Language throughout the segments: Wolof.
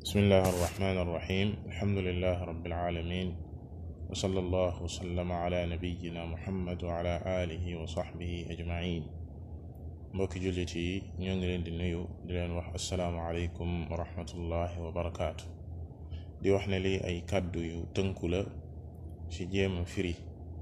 bismillahi arrahmani irrahim alhamdulilahi rabilalamin wa sala allah wasallama ala nabiyina muhammad wa ala alihi wa saxbihi ajmain mbokki jullit yi ñoo ngi leen di nuyu di leen wax assalaamu aleykum wa rahmatullahi wa barakaatu di wax ne lii ay kàddu yu tënku la ci jéem a firi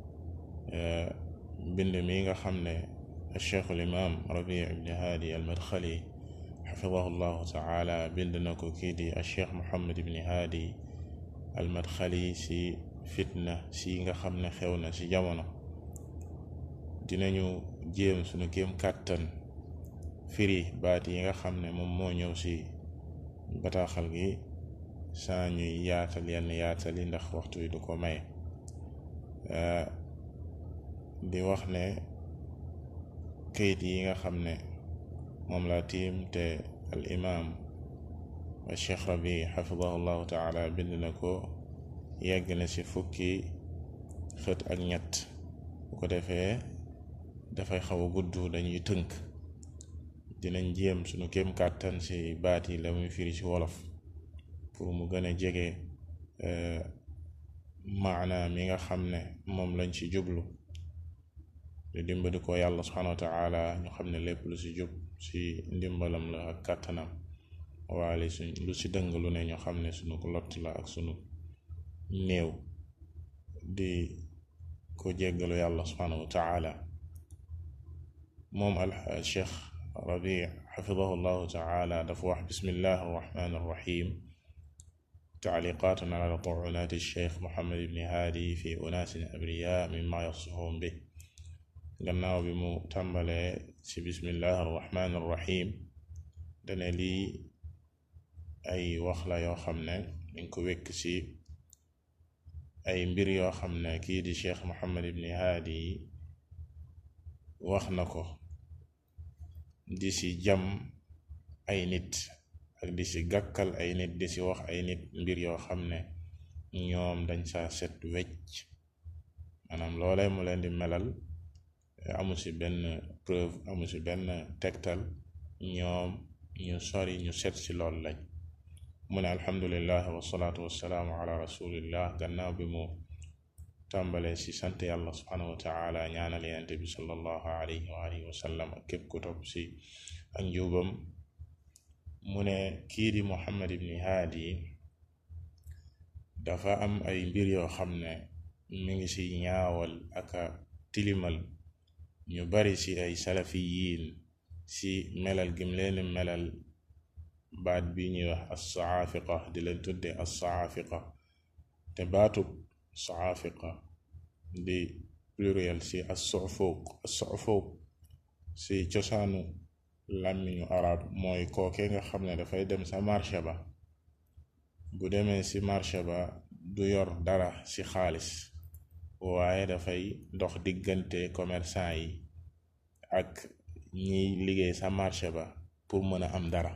mbind mi nga xam ne cheikhu limaam rabi ibni haadi al madxali xafidahu llahu taala bind na ko kii di cheikh muhammad ibni haadi al madxali si fitna si nga xam ne xew na ci jamono dinañu jéem sunu kéem kàttan firi baat yi nga xam ne moom moo ñëw ci bataaxal gi saa ñuy yaatal yenn yaatal yi ndax waxtu yi du ko may di wax ne kayit yi nga xam ne moom laa tiim te al imaam wa cheikh rabi xafidahu llahu taala bind na ko yegg na ci fukki xët ak ñett bu ko defee dafay xaw a gudd dañuy tënk dinañ jéem sunu kéem kàttan ci baat yi la muy firi ci wolof pour mu gën a jege maana mi nga xam ne moom lañ ci jublu di dimbali ko yàlla subhanahu wa taala ñu xam ne lépp lu ci jub ci ndimbalam la ak kàttanam waale suñ lu ci dëng lu ne ñu xam ne sunu ko lott la ak sunu néew di ko jéggalu yàlla subhanahu wa taala moom al cheikh rabi xafidahu llahu taala dafa wax bismillahi arrahmani arrahim taaliqatun ala tuunaati cheikh mohammad ibni haadi fi unaasin abriya mimma yasifun bi gannaaw bi mu tàmbalee ci bismillahi arrahmani arrahim dane lii ay wax la yoo xam ne dañ ko wekk ci ay mbir yoo xam ne kii di cheikh mohammad ibni haadi wax na ko di ci jam ay nit ak di ci gàkkal ay nit di ci wax ay nit mbir yoo xam ne ñoom dañ saa set wecc maanaam loolee mu leen di melal amu ci benn preuve amu ci benn tegtal ñoom ñu sori ñu set ci lool lañ mu ne alhamdulillah wasalaatu wasalaamu ala rasulillah gannaaw bi mu tàmbalee ci sant yàlla subhanahu wa taala ñaanal yenente bi sallallahu alayhi wa alihi wa sallam ak képp ku topp ci ak njubam mu ne kii di muhammad ibni haadi dafa am ay mbir yoo xam ne mi ngi ci ñaawal aka tilimal ñu bari ci ay salafiyiin ci melal gim leen melal baat bi ñuy wax as-saafiqa di leen tudde as-saafiqa te baatub saafiqa di pluriel ci as-sufuq as-sufuq ci cosaanu làmmiñu arab mooy kooke nga xam ne dafay dem sa marché ba bu demee ci marché ba du yor dara ci xaalis waaye dafay dox diggante commerçant yi ak ñiy liggéey sa marché ba pour mën a am dara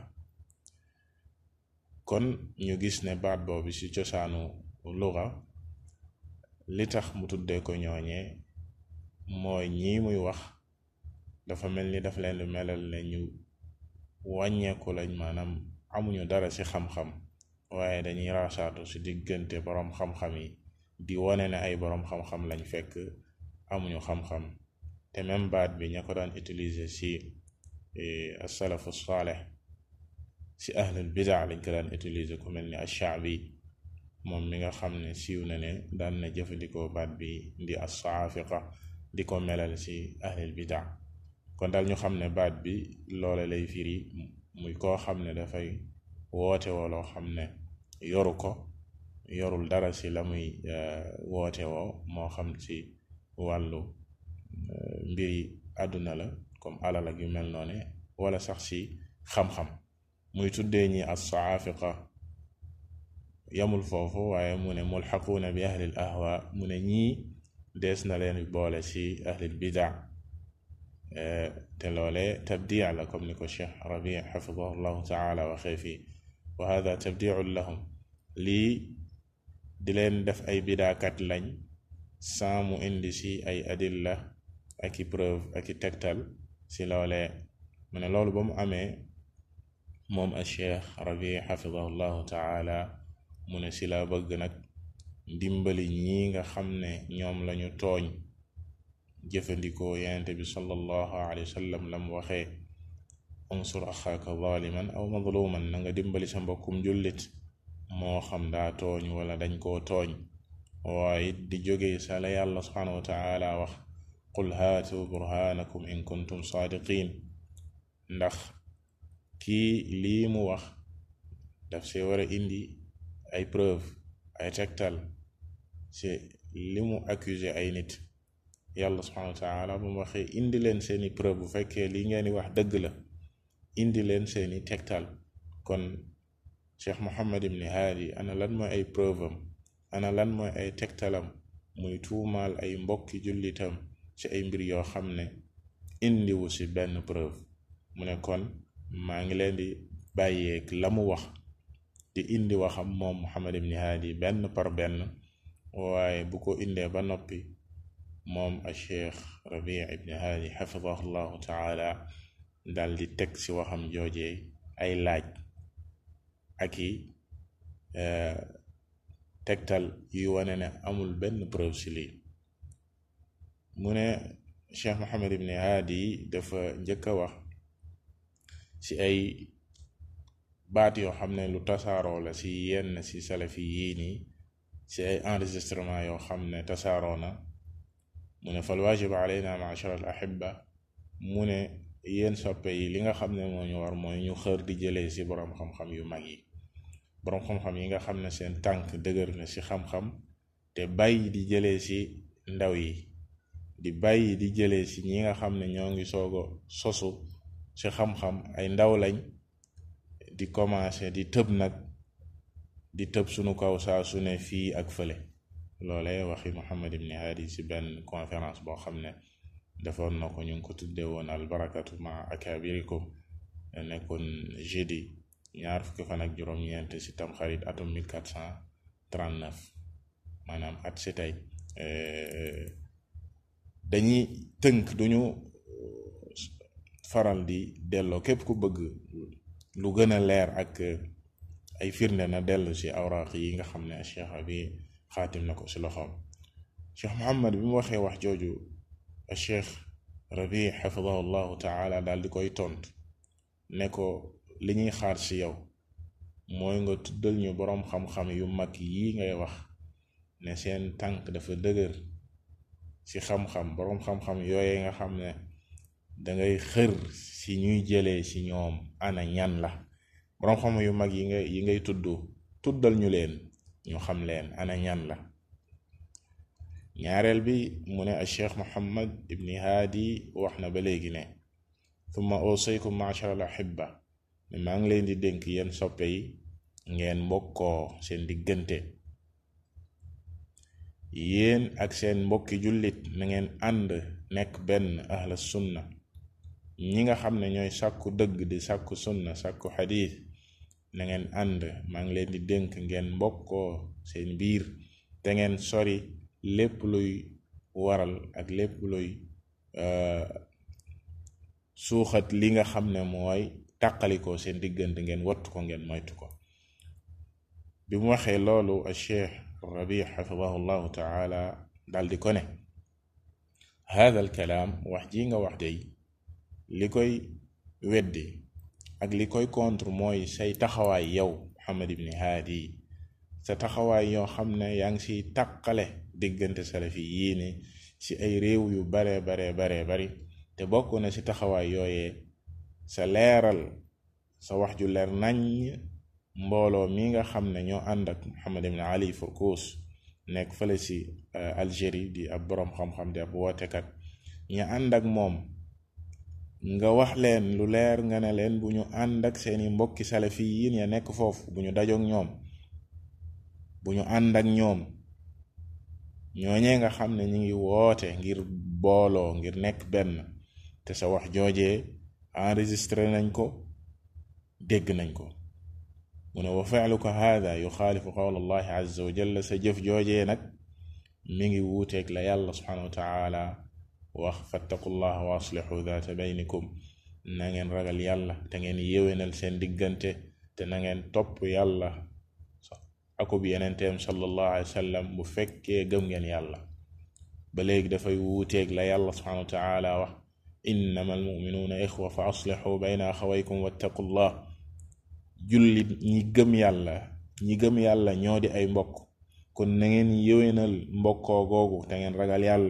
kon ñu gis ne baat boobu ci cosaanu luga li tax mu tuddee ko ñooñee mooy ñii muy wax dafa mel ni daf leen melal ne ñu wàññeeku lañ maanaam amuñu dara ci xam-xam waaye dañuy raasaatu ci diggante boroom xam-xam yi di wone ne ay boroom xam-xam lañ fekk amuñu xam-xam te même baat bi ña ko daan utiliser ci asalafu saaleh ci ahlul bidaa lañ ko daan utiliser ku mel ni ashaabi moom mi nga xam ne siiw na ne daan na jëfandikoo baat bi di assaafiqa di ko melal ci ahlul bidaa kon daal ñu xam ne baat bi loole lay firi muy koo xam ne dafay woote woo loo xam ne yoru ko yorul dara ci la muy woote woo moo xam ci wàllu mbiri àdduna la comme alal ak yu mel noone wala sax ci xam-xam muy tuddee ñi as-saafiqa yamul foofu waaye mu ne mulxaquuna bi ahlil ahwa mu ne ñii dees na leen boole ci ahlil bidaa te loole tabdia la comme ni ko cheikh rabi xafidahu llahu taala waxee fii wa hada tabdiun lahum lii di leen def ay bidaakat lañ sans mu indi ci ay adilla aki preuve aki tegtal ci loole mu ne loolu ba mu amee moom a cheikh rabi xafidahu llahu taala mu ne si la bëgg nag dimbali ñi nga xam ne ñoom lañu tooñ jëfandikoo yenente bi sallallahu alayhi wa sallam lam waxee unsur axaaka zaliman aw mazluman na nga dimbali sa mbokkum jullit moo xam daa tooñ wala dañ koo tooñ waaye di jóge sa la yàlla subhanahu wa taala wax qul haatu burhanakum in kuntum saadiqin ndax kii lii mu wax daf see war a indi ay preuve ay tegtal ci li mu accusé ay nit yàlla subhanahu wa taala bu mu waxee indi leen seeni preuve bu fekkee li ngeen di wax dëgg la indi leen seeni tegtal kon cheikh mohammad ibni haadi ana lan mooy ay preuve am ana lan mooy ay tegtalam muy tuumaal ay mbokki jullitam ci ay mbir yoo xam ne indiwu ci benn preuve mu ne kon maa ngi leen di bàyyeeg la mu wax di indi waxam moom muhammad ibni haadi benn par benn waaye bu ko indee ba noppi moom a cheikh rabi ibni haadi xafidahu llahu taala dal di teg ci waxam joojee ay laaj ak i tegtal yu wane ne amul benn preuve ci lii mu ne cheikh mohamad ibni haadi dafa njëkk a wax ci ay baat yoo xam ne lu tasaaroo la ci yenn ci salafi yii nii ci ay enregistrement yoo xam ne tasaaroo na mu ne fal waajib alayna ma'ashara al ahibba mu ne yéen soppe yi li nga xam ne moo ñu war mooy ñu xër di jëlee ci boroom xam-xam yu mag yi boroom xam-xam yi nga xam ne seen tànk dëgër na ci xam-xam te bàyyi di jëlee ci ndaw yi di bàyyi di jëlee ci ñi nga xam ne ñoo ngi soogo sosu ci xam-xam ay ndaw lañ di commencer di tëb nag di tëb sunu kaw saa su ne fii ak fële loole waxi Muhammad ibni Hadi ci benn conférence boo xam ne defoon na ko ñu ngi ko tudde woon albarakatu ma akabirikum nekkoon jeudi ñaar fukki fan ak juróom-ñeent ci tamxarit atum 1439 maanaam at si tey dañuy tënk duñu faral di delloo képp ku bëgg lu gën a leer ak ay firnde na dellu ci awraq yi nga xam ne cheikh bi xaatim na ko ci loxoom cheikh Muhammad bi mu waxee wax jooju cheikh rabi xafidahu llahu taala daal di koy tont ne ko li ñuy xaar ci yow mooy nga tuddal ñu boroom xam-xam yu mag yi ngay wax ne seen tànk dafa dëgër ci xam-xam boroom xam-xam yooye nga xam ne dangay xër ci ñuy jëlee ci ñoom ana ñan la boroom xam yu mag yi nga yi ngay tudd tuddal ñu leen ñu xam leen ana ñan la ñaareel bi mu ne al cheikh muhammad ibni haadi wax na ba léegi ne thumma usaykum ma'shar al ahibba ne maa ngi leen di dénk yéen soppe yi ngeen mbokkoo seen diggante yéen ak seen mbokki jullit na ngeen ànd nekk benn ahla sunna ñi nga xam ne ñooy sàkku dëgg di sàkku sunna sàkku xadiis na ngeen ànd maa ngi leen di dénk ngeen mbokkoo seen biir te ngeen sori lépp luy waral ak lépp luy suuxat li nga xam ne mooy tàqalikoo seen diggante ngeen wattu ko ngeen moytu ko bi mu waxee loolu a cheikh rabi xafidahu llahu taala dal di ko ne hada al kalaam wax ji nga wax dey li koy weddi ak li koy contre mooy say taxawaay yow Muhammad ibni Haadi sa taxawaay yoo xam ne yaa ngi siy tàqale diggante salafi yii ni ci ay réew yu bare bare bare bari te bokk na ci taxawaay yooyee sa leeral sa wax ju leer nañ mbooloo mi nga xam ne ñoo ànd ak Muhammad ibn Ali Furkus nekk fële ci Algérie di ab boroom xam-xam di ab wootekat ñu ànd ak moom nga wax leen lu leer nga ne leen bu ñu ànd ak seeni mbokki salafi yiin ya nekk foofu bu ñu dajoog ñoom bu ñu ànd ak ñoom ñooñee nga xam ne ñu ngi woote ngir booloo ngir nekk benn te sa wax joojee enregistré nañ ko dégg nañ ko mu ne wa fi'luka hada yuxaalifu qawla allahi azza wa jalla sa jëf joojee nag mi ngi wuuteeg la yàlla subhanahu wa taala wax fattaqullaha wa aslixu daata baynikum na ngeen ragal yàlla te ngeen yéwénal seen diggante te na ngeen topp yàlla akub yenenteem sallallahu alayhi wa sallam bu fekkee gëm ngeen yàlla ba léegi dafay wuuteeg la yàlla subhanahu wa taala wax innama almuminuuna ixwa fa aslixu bayna axawaykum wattaqullah jullit ñi gëm yàlla ñi gëm yàlla ñoo di ay mbokk kon na ngeen yéwénal mbokkoo googu te ngeen ragal yàlla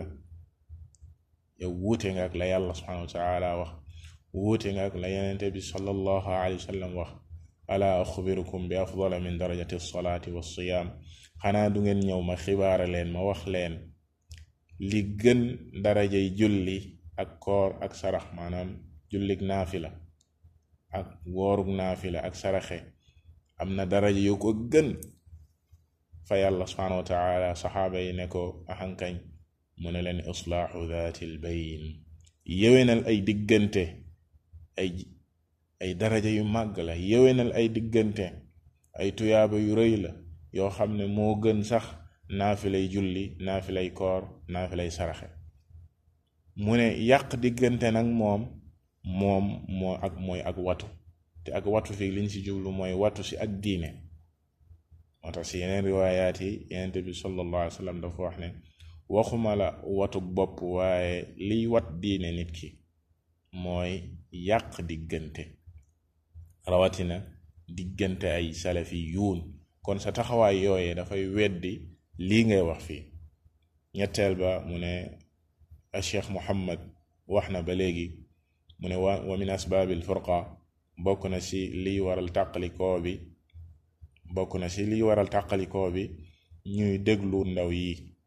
yow wuute nga ak la yàlla subhanahu wa taala wax wuute nga ak la yenente bi sallallahu alayhi wa sallam wax ala axbirukum bi afdala min darajati salaati wa siyaam xanaa du ngeen ñëw ma xibaara leen ma wax leen li gën darajay julli ak koor ak sarax maanaam jullig naafila ak woorug naafila ak saraxe am na daraja yu ko gën fa yàlla subhanahu wa taala saxaaba yi ne ko axankañ mu ne leen islaaxu daatil bayn yéwénal ay diggante ay ay daraja yu màgg la yéwénal ay diggante ay tuyaaba yu rëy la yoo xam ne moo gën sax naafilay julli naafilay koor naafilay saraxe mu ne yàq diggante nag moom moom moo ak mooy ak watu te ak watu fii liñ ci jublu mooy watu ci ak diine moo tax ci yeneen riwaayaat yi yenente bi sallallahu alayhi wa sallam dafa wax ne waxuma la watu bopp waaye liy wat diine nit ki mooy yàq diggante rawatina diggante ay salafi yuun kon sa taxawaay yooyee dafay weddi lii ngay wax fii ñetteel ba mu ne a cheikh muhammad wax na ba léegi mu ne wa wa min asbaabil furqa bokk na ci liy waral tàqalikoo bi bokk na ci liy waral tàqalikoo bi ñuy déglu ndaw yi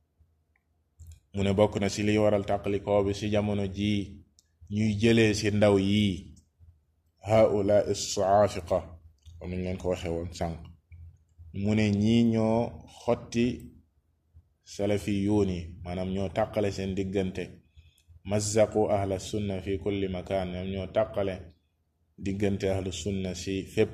mu ne bokk na ci liy waral tàqalikoo bi ci jamono jii ñuy jëlee ci ndaw yi haula is-saafiqa comme niñ leen ko waxee woon sànq mu ne ñii ñoo xotti salafi yuun yi maanaam ñoo tàqale seen diggante mazzaqu ahla sunna fi kulli makaan ñoom ñoo tàqale diggante ahlu sunna si fépp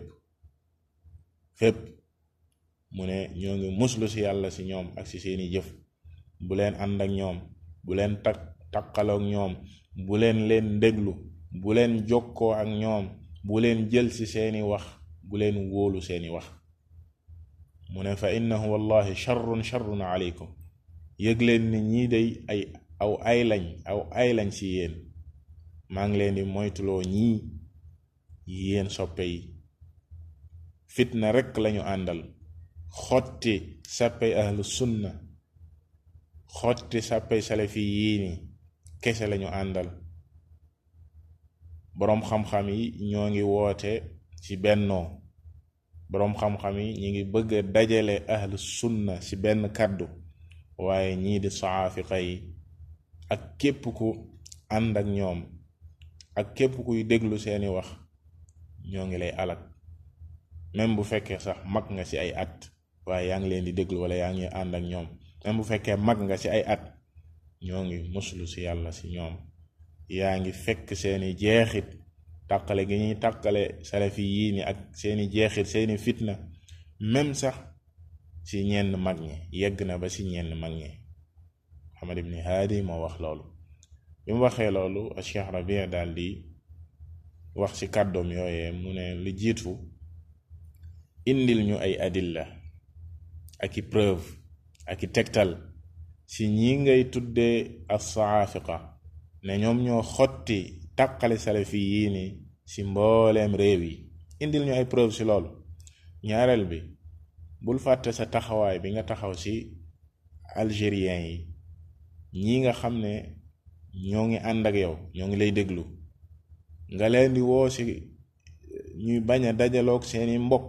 fépp mu ne ñoo ngi muslu si yàlla si ñoom ak si seeni jëf bu leen ànd ak ñoom bu leen tak taqaloog ñoom bu leen leen déglu bu leen jokkoo ak ñoom bu leen jël ci seeni wax bu leen wóolu seeni wax mu ne fa innahu wallahi charrun charrun aleykum yëg leen ni ñii day ay aw ay lañ aw ay lañ ci yéen maa ngi leen di moytuloo ñii yéen soppe yi fitna rekk lañu àndal xotti sàppey ahlu sunna xotti sàppey salafi yii ni kese lañu àndal boroom xam-xam yi ñoo ngi woote ci bennoo boroom xam-xam yi ñi ngi bëgg a dajale ahlu sunna ci benn kàddu waaye ñii di saafiqa yi ak képp ku ànd ak ñoom ak képp kuy déglu seeni wax ñoo ngi lay alak même bu fekkee sax mag nga ci ay at waaye yaa ngi leen di déglu wala yaa ngi ànd ak ñoom même bu fekkee mag nga ci ay at ñoo ngi muslu ci yàlla ci ñoom yaa ngi fekk seeni jeexit tàqale gi ñuy tàqale salafi yii ni ak seeni jeexit seeni fitna même sax ci ñenn mag ñi yegg na ba ci ñenn mag ñi Muhammad ibni Haadi moo wax loolu bi mu waxee loolu Cheikh Rabi daal di wax ci kàddoom yooyee mu ne lu jiitu indil ñu ay adilla ak i preuve ak i tegtal ci ñi ngay tuddee as-saafiqa ne ñoom ñoo xotti tàqale salafi yii ni ci mbooleem réew yi indil ñu ay preuve ci loolu ñaareel bi bul fàtte sa taxawaay bi nga taxaw ci algérien yi ñi nga xam ne ñoo ngi ànd ak yow ñoo ngi lay déglu nga leen di woo ci ñuy bañ a dajaloog seeni mbokk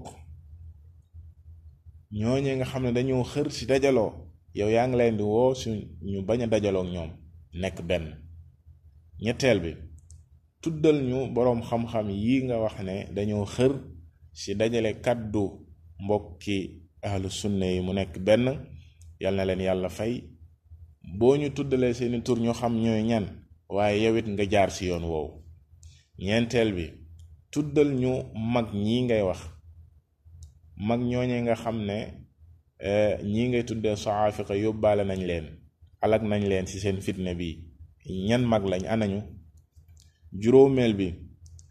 ñooñe nga xam ne dañoo xër ci dajaloo yow yaa ngi leen di woo ci ñu bañ a dajaloog ñoom nekk benn ñetteel bi tuddal ñu boroom xam-xam yi nga wax ne dañoo xër ci dajale kàddu mbokki ahlu sunna yi mu nekk benn yal na leen yàlla fay boo ñu tuddalee seeni tur ñu xam ñooy ñan waaye yow it nga jaar ci yoon woowu ñeenteel bi tuddal ñu mag ñi ngay wax mag ñooñe nga xam ne ñi ngay tuddee saafiqa yóbbaale nañ leen alag nañ leen ci seen fitna bi ñan mag lañ anañu juróomeel bi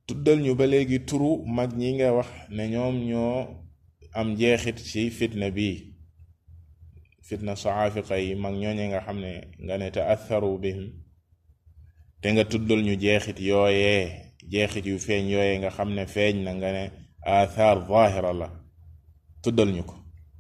tuddal ñu ba léegi turu mag ñi nga wax ne ñoom ñoo am jeexit ci fitna bi fitna saafiqa yi mag ñooñe nga xam ne nga ne taatharu bihim te nga tuddal ñu jeexit yooyee jeexit yu feeñ yooyee nga xam ne feeñ na nga ne athar zahira la tuddal ñu ko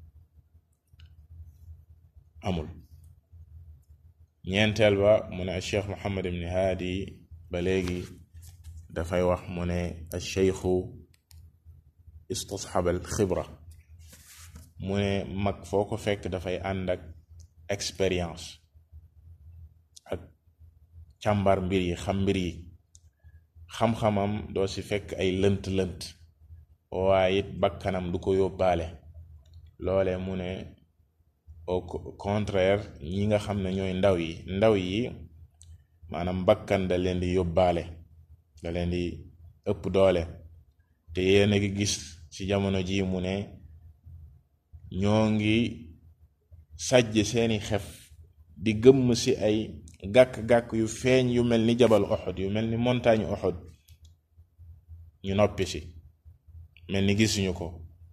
amul ñeenteel ba mu ne cheikh muhammad ibn haadi ba léegi dafay wax mu ne alcheikhu istasxaba al xibra mu ne mag foo ko fekk dafay ànd ak expérience ak càmbar mbir yi xam mbir yi xam-xamam doo ci fekk ay lënt-lënt waaye it bakkanam du ko yóbbaale loole mu ne au contraire ñi nga xam ne ñooy ndaw yi ndaw yi maanaam bakkan da leen di yóbbaale da leen di ëpp doole te yéen a ngi gis ci jamono ji mu ne ñoo ngi sajj seeni xef di gëmm ci ay gàkk-gàkk yu feeñ yu mel ni jabal Uhud yu mel ni montagne Uhud ñu noppi ci mel ni gisuñu ko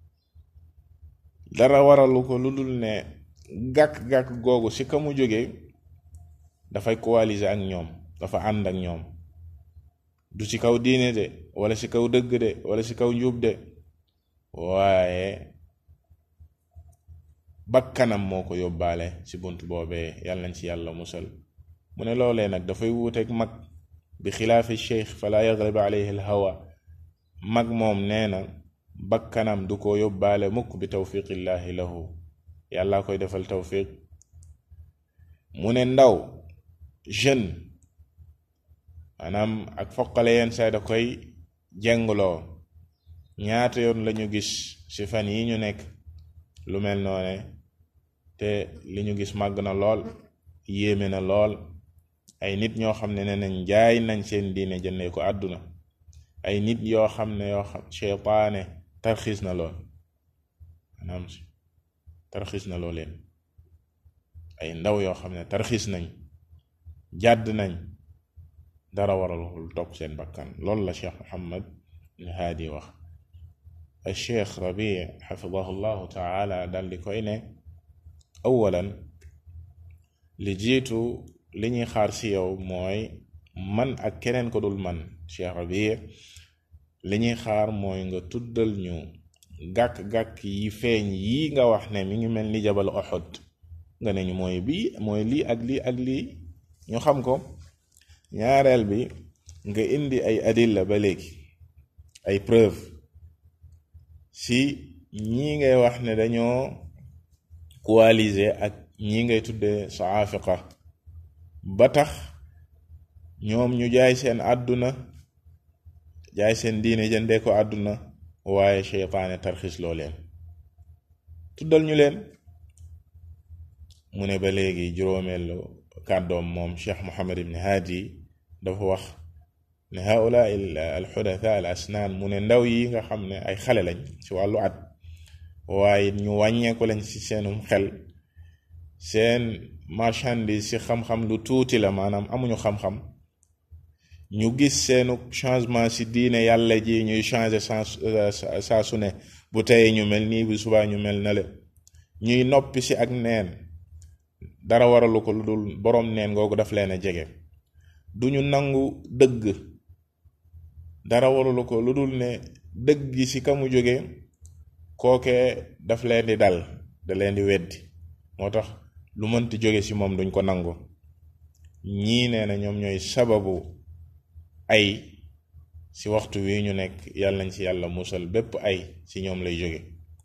dara waralu ko lu dul ne gàkk-gàkk googu ci ka mu jóge dafay coaliser ak ñoom dafa ànd ak ñoom du ci kaw diine de wala ci kaw dëgg de wala ci kaw njub de waaye bakkanam moo ko yóbbaale ci bunt boobee yàlla nañ ci yàlla musal mu ne loolee nag dafay wuuteeg mag bi xilaafi cheikh fala yaglib alayhi al hawa mag moom nee na bakkanam du ko yóbbaale mukk bi tawfiqillahi lahu yàlla koy defal tawfiq mu ne ndaw jeune maanaam ak foqale yenn say da koy jengloo ñaata yoon lañu gis ci fan yi ñu nekk lu mel noone te li ñu gis màgg na lool yéeme na lool ay nit ñoo xam ne ne nañ jaay nañ seen diine jëndee ko àdduna ay nit yoo xam ne yoo xam cheytaane tarxiis na lool maanaam tarxiis na loo leen ay ndaw yoo xam ne tarxiis nañ jàdd nañ dara waralul topp seen bakkan loolu la cheikh muhammad ibn haadi wax al cheikh rabi xafidahu llahu taala dal di koy ne awalan li jiitu li ñuy xaar si yow mooy man ak keneen ko dul man cheikh rabi li ñuy xaar mooy nga tuddal ñu gàkk-gàkk yi feeñ yi nga wax ne mi ngi mel ni jabal Uhud nga ne ñu mooy bii mooy lii ak lii ak lii ñu xam ko ñaareel bi nga indi ay adilla ba léegi ay preuve si ñii ngay wax ne dañoo coaliser ak ñii ngay tuddee saafiqa ba tax ñoom ñu jaay seen àdduna jaay seen diine jëndee ko àdduna waaye cheytaane tarxis loo leen tuddal ñu leen mu ne ba léegi juróomeelu kàddoom moom cheikh mohamad ibn haadi dafa wax ne haula al xudatha al asnaan mu ne ndaw yi nga xam ne ay xale lañ ci wàllu at waaye ñu wàññeeku lañ ci seenum xel seen marchandise ci xam-xam lu tuuti la maanaam amuñu xam-xam ñu gis seenu changement ci diine yàlla ji ñuy changer saa su ne bu tey ñu mel nii bu subaa ñu mel na le ñuy noppi ci ak neen dara waralu ko lu dul boroom neen googu daf leen a jege duñu nangu dëgg dara waralu ko lu dul ne dëgg gi ci ka mu jóge kooke daf leen di dal da leen di weddi moo tax lu mënti jóge ci moom duñ ko nangu ñii nee na ñoom ñooy sababu ay ci waxtu wi ñu nekk yàlla nañ ci yàlla musal bépp ay ci ñoom lay jóge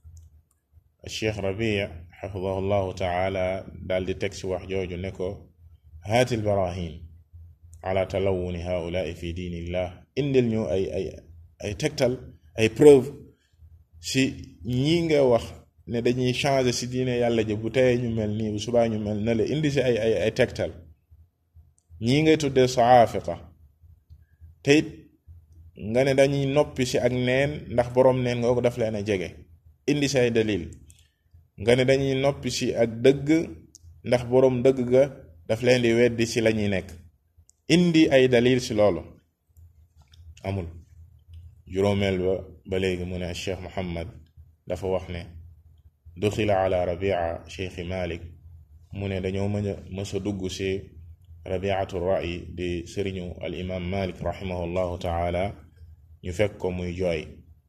cheikh rabia xafidahu llahu taala daal di teg ci wax jooju ne ko haati l barahin ala talawuni haulaai fi diinillah indil ñu ay ay ay tegtal ay preuve ci ñii nga wax ne dañuy changer ci diine yàlla ji bu teyee ñu mel nii bu subaa ñu mel na la indi ci ay ay ay tegtal ñii ngay tuddee saafiqa te it nga ne dañuy noppi ci ak neen ndax boroom neen nga ko daf leen a jege indi ci ay dalil nga ne dañuy noppi ci ak dëgg ndax boroom dëgg ga daf leen di weddi ci lañuy nekk indi ay dalil ci loolu amul juróomeel ba ba léegi mu ne cheikh muhammad dafa wax ne duxila ala rabia cheikhi malik mu ne dañoo mën a mës a dugg si rabiatu ra'i di sëriñu al imam malik rahimahullahu taala ñu fekk ko muy jooy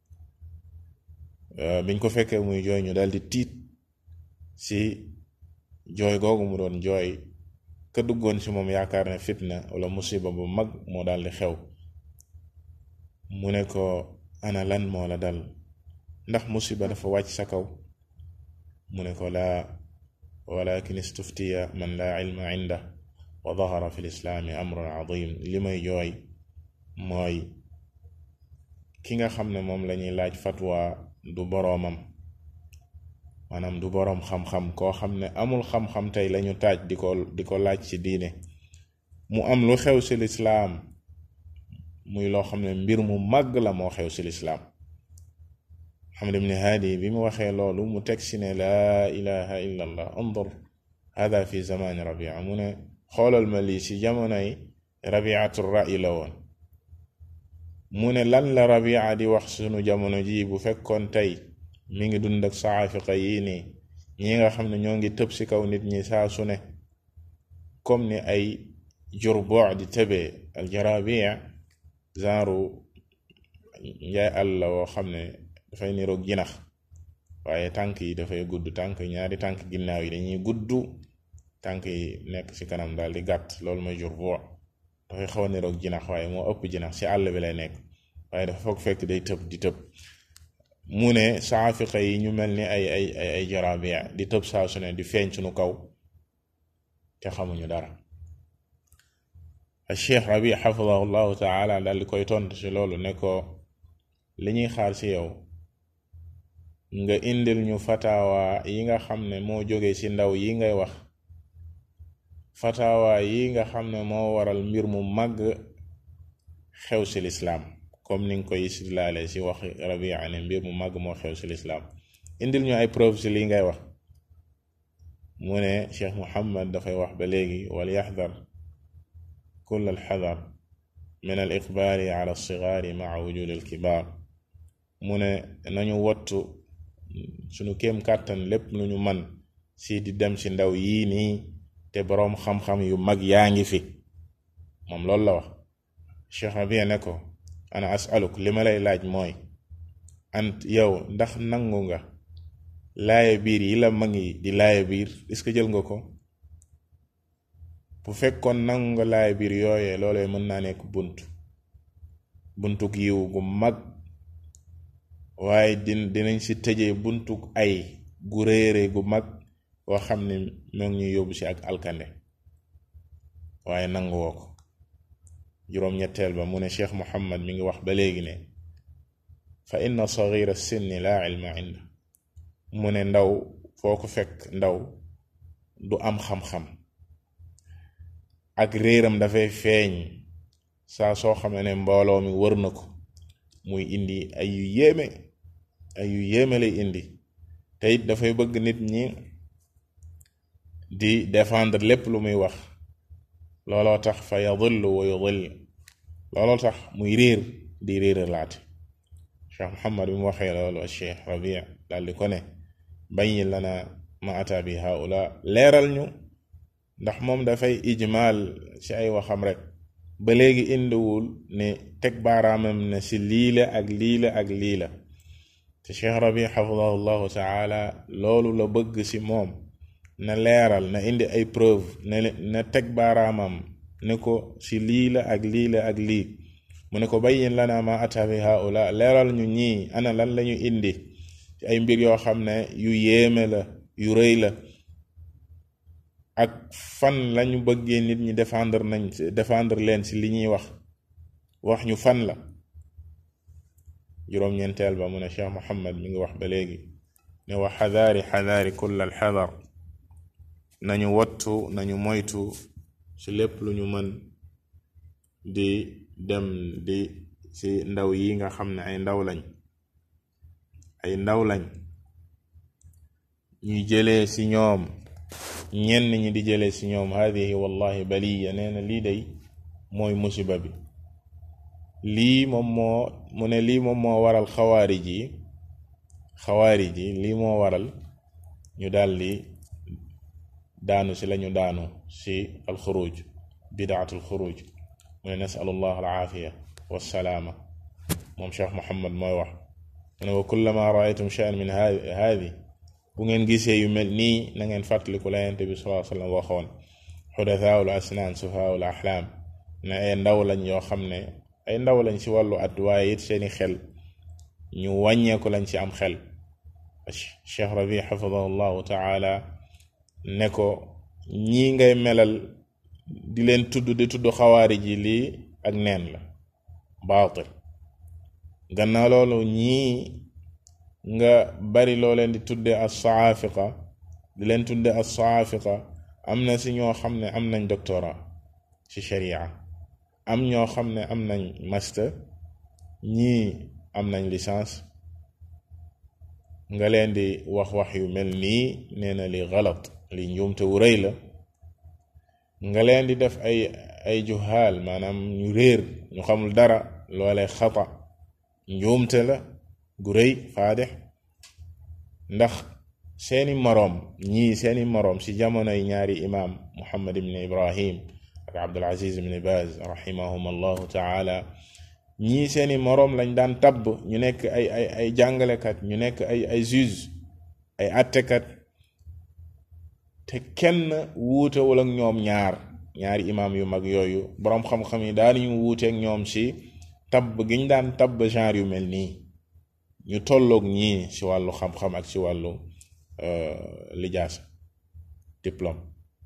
biñ ko fekkee muy jooy ñu daldi tiit si jooy googu mu doon jooy ka duggoon si moom yaakaar ne fitna wala musiba bu mag moo daldi xew mu ne ko ana lan moo la dal ndax musiba dafa wàcc sa kaw mu ne ko laa walakin istuftiya man laa ilma inda wa dahara fi lislaami amrun adim li may jooy mooy ki nga xam ne moom lañuy laaj fatwa du boroomam maanaam du boroom xam-xam koo xam ne amul xam-xam tey lañu taaj di ko di ko laaj ci diine mu am lu xew ci lislaam muy loo xam ne mbir mu màgg la moo xew ci lislaam Muhammad ibn Haadi bi mu waxee loolu mu teg si ne laa ilaha illa allah andur hada fi zamani rabia mu ne xoolal ma lii ci jamonoy rabiatu ra'i la woon mu ne lan la rabia di wax sunu jamono ji bu fekkoon tey mi ngi dund ak saafiqa yii nii ñi nga xam ne ñoo ngi tëb ci kaw nit ñi saa su ne comme ni ay jurbo di tëbee al jarabia genre njaay àll la woo xam ne dafay niroog jinax waaye tànk yi dafay gudd tànk ñaari tànk ginnaaw yi dañuy gudd tànk yi nekk ci kanam daal di gàtt loolu mooy jurbo dafay xaw a niroog jinax waaye moo ëpp jinax ci àll bi lay nekk waaye dafa foog fekk day tëb di tëb mu ne saafiqa yi ñu mel ni ay ay ay ay jarabia di tëb saa su ne di feeñ sunu kaw te xamuñu dara al cheikh rabi xafidahu llahu taala daal di koy tontu ci loolu ne ko li ñuy xaar ci yow nga indil ñu fatawa yi nga xam ne moo jóge ci ndaw yi ngay wax fatawa yi nga xam ne moo waral mbir mu màgg xew ci lislaam comme ni nga koy istidlaale ci wax rabia ne mbir mu màgg moo xew ci lislaam indil ñu ay preuve ci lii ngay wax mu ne cheikh muhammad dafay wax ba léegi wal yaxdar kull al xadar min al iqbaali ala alsigaari maa wujudi al kibaar mu ne nañu wottu sunu kéem kàttan lépp lu ñu man si di dem ci ndaw yii nii te boroom xam-xam yu mag yaa ngi fi moom loolu la wax cheikh rabia ne ko ana asaluk li ma lay laaj mooy ant yow ndax nangu nga laaya biir yi la mag yi di laaya biir est-ce que jël nga ko bu fekkoon nangu nga laaya biir yooyee loolee mën naa nekk bunt buntuk yiw gu mag waaye din dinañ ci tëjee buntuk ay gu réere gu mag boo xam ne moo ngi ñuy yóbbu ci ak alkande waaye nangu woo ko juróom-ñetteel ba mu ne cheikh muhammad mi ngi wax ba léegi ne fa inna sagira sinni laa ilma inda mu ne ndaw foo ko fekk ndaw du am xam-xam ak réeram dafay feeñ saa soo xamee ne mbooloo mi wër na ko muy indi ay yu yéeme ay yu yéeme lay indi te it dafay bëgg nit ñi di défendre lépp lu muy wax looloo tax fa yadillu wa yudill looloo tax muy réer di réer laate cheikh muhammad bi mu waxee loolu cheikh rabia daal di ko ne bayin lana ma ata bi haula leeral ñu ndax moom dafay ijmaal ci ay waxam rek ba léegi indiwul ne teg baaraamam ne ci lii la ak lii la ak lii la te cheikh rabi xafidahu llahu taala loolu la bëgg ci moom na leeral na indi ay preuve ne na teg baaraamam ne ko ci lii la ak lii la ak lii mu ne ko bayyin lana ma ata bi haula leeral ñu ñii ana lan lañu indi ci ay mbir yoo xam ne yu yéeme la yu rëy la ak fan lañu bëggee nit ñi défendre nañ défendre leen ci li ñuy wax wax ñu fan la juróom-ñeenteel ba mu ne cheikh muhammad mi ngi wax ba léegi ne wa xadaari xadaari kull al xadar nañu wattu nañu moytu ci lépp lu ñu mën di dem di ci ndaw yi nga xam ne ay ndaw lañ ay ndaw lañ ñuy jëlee ci ñoom ñenn ñi di jëlee ci ñoom hadihi wallahi baliya nee na lii day mooy musiba bi lii moom moo mu ne lii moom moo waral xawaarij yi xawaarij yi lii moo waral ñu daldi daanu si lañu daanu si alxuruj bidaatul xuruj mu ne nasalullah alaafiya wassalaama moom cheikh muhammad mooy wax mu ne wa kullama raaytum shay'an min haadi bu ngeen gisee yu mel nii na ngeen fàttaliku la yonent bi sallallahu alayhi wasallam waxoon xudataawul asnaan sufaawul axlaam ne ay ndaw lañ yoo xam ne ay ndaw lañ ci wàllu at waaye it seeni xel ñu wàññeeku lañ ci am xel cheikh rabi xafidahu llahu taala ne ko ñii ngay melal di leen tudd di tudd xawaari ji lii ak neen la baatil gannaaw loolu ñii nga bari loo leen di tudde as saafiqa di leen tudde as saafiqa am na si ñoo xam ne am nañ doctorat ci sharia am ñoo xam ne am nañ master ñii am nañ licence nga leen di wax wax yu mel nii nee na li galat li njuumte wu rëy la nga leen di def ay ay juhaal maanaam ñu réer ñu xamul dara loolee xata njuumte la gu rëy faadix ndax seeni moroom ñii seeni moroom ci jamonoy ñaari imaam muhammad ibn ibrahim ak abdul aziz ibn baz rahimahum allahu taala ñii seeni moroom lañ daan tabb ñu nekk ay ay ay jàngalekat ñu nekk ay ay juge ay attekat te kenn wuutewul ak ñoom ñaar ñaari imaam yu mag yooyu boroom xam-xam yi daan ñu wuuteek ñoom ci tabb giñ daan tabb genre yu mel nii ñu tolloog ñii ci wàllu xam-xam ak ci wàllu lijaasa diplôme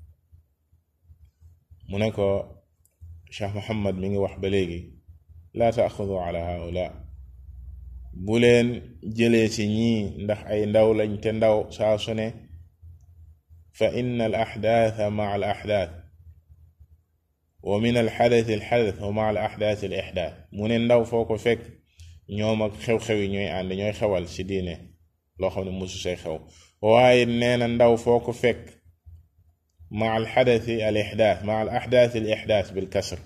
mu ne ko Cheikh Muhammad mi ngi wax ba léegi laa taaxudu ala haula bu leen jëlee ci ñii ndax ay ndaw lañ te ndaw saa su ne fa inna al axdaatha maa al axdaath wa min al xadath al xadath wa maa al axdaath al ixdaath mu ne ndaw foo ko fekk ñoom ak xew-xew yi ñooy ànd ñooy xewal ci diine loo xam ne musu say xew waaye nee na ndaw foo ko fekk maa al xadath al ixdaath maa al axdaath al ixdaath bil kasr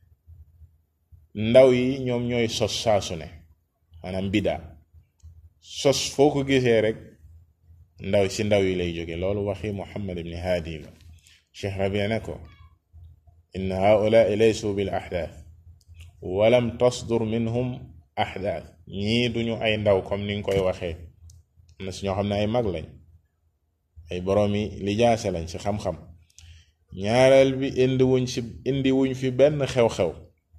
ndaw yi ñoom ñooy sos saasu ne maanaam bidaa sos foo ko gisee rek ndaw ci ndaw yi lay jóge loolu waxi muhammad ibni haadi la cheikh rabi ne ko inna haulaai laysu bil axdaath walam tasdur minhum axdaath ñii duñu ay ndaw comme ni nga koy waxee am na si ñoo xam ne ay mag lañ ay boroomi lijaase lañ ci xam-xam ñaareel bi indi wuñ ci indi wuñ fi benn xew-xew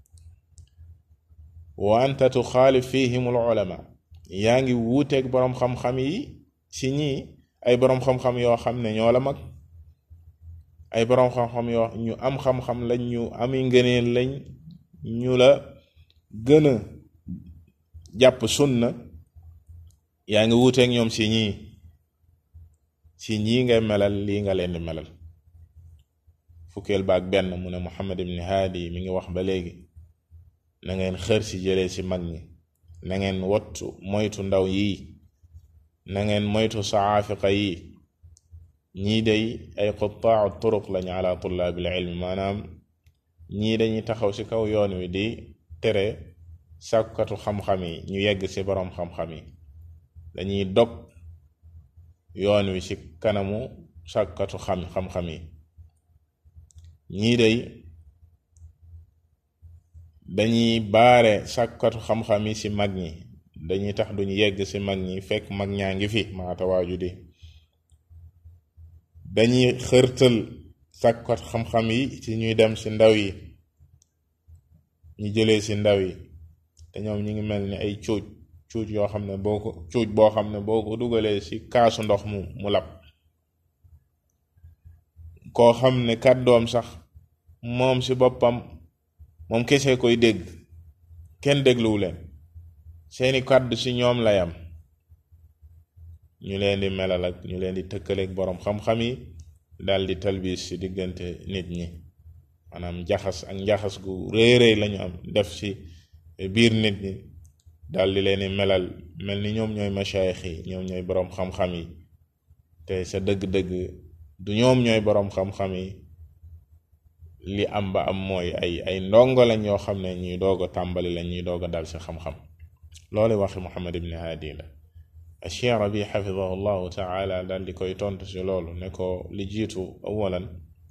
wa anta tuxaalif fihim al ulama yaa ngi wuuteeg boroom xam-xam yi ci ñii ay boroom xam-xam yoo xam ne ñoo la mag ay boroom xam-xam yoo ñu am xam-xam lañ ñu ami ngëneel lañ ñu la gën a jàpp sunna yaa ngi wuuteeg ñoom ci ñii ci ñii ngay melal lii nga leen di melal fukkeel baak benn mu ne Muhammad ibn Haadi mi ngi wax ba léegi na ngeen xër ci jëlee ci mag ñi na ngeen wattu moytu ndaw yii na ngeen moytu saafiqa yi ñii day ay quttaau turuq lañu ala tullaabil ilmi maanaam ñii dañuy taxaw ci kaw yoon wi di tere sàkkatu xam-xam yi ñu yegg ci boroom xam-xam yi dañuy dog yoon wi ci kanamu sàkkatu xam xam-xam yi ñii day dañuy baare sàkkatu xam-xam yi ci mag ñi dañuy tax duñu yegg ci mag ñi fekk mag ñaa ngi fi maata waaju di dañuy xërtal sàkkatu xam-xam yi ci ñuy dem ci ndaw yi ñu jëlee ci ndaw yi te ñoom ñu ngi mel ni ay cuuj cuuj yoo xam ne boo ko cuuj boo xam ne boo ko dugalee ci kaasu ndox mu mu lab koo xam ne kàddoom sax moom ci boppam moom kese koy dégg kenn dégluwu leen seeni kàddu ci ñoom lay am ñu leen di melal ak ñu leen di tëkkaleeg boroom xam-xam yi dal di talbiis ci diggante nit ñi maanaam jaxas ak njaxas gu rëy rëy lañu am def ci biir nit ñi dal di leen di melal mel ni ñoom ñooy machaayix yi ñoom ñooy boroom xam-xam yi te sa dëgg-dëgg du ñoom ñooy boroom xam-xam yi li am ba am mooy ay ay ndongo lañ yoo xam ne ñuy doog a tàmbali lañ ñuy doog a dal si xam-xam loolu waxi Muhammad ibn Hadi la Cheikh Rabi xafidahu llahu taala daal di koy tontu si loolu ne ko li jiitu awalan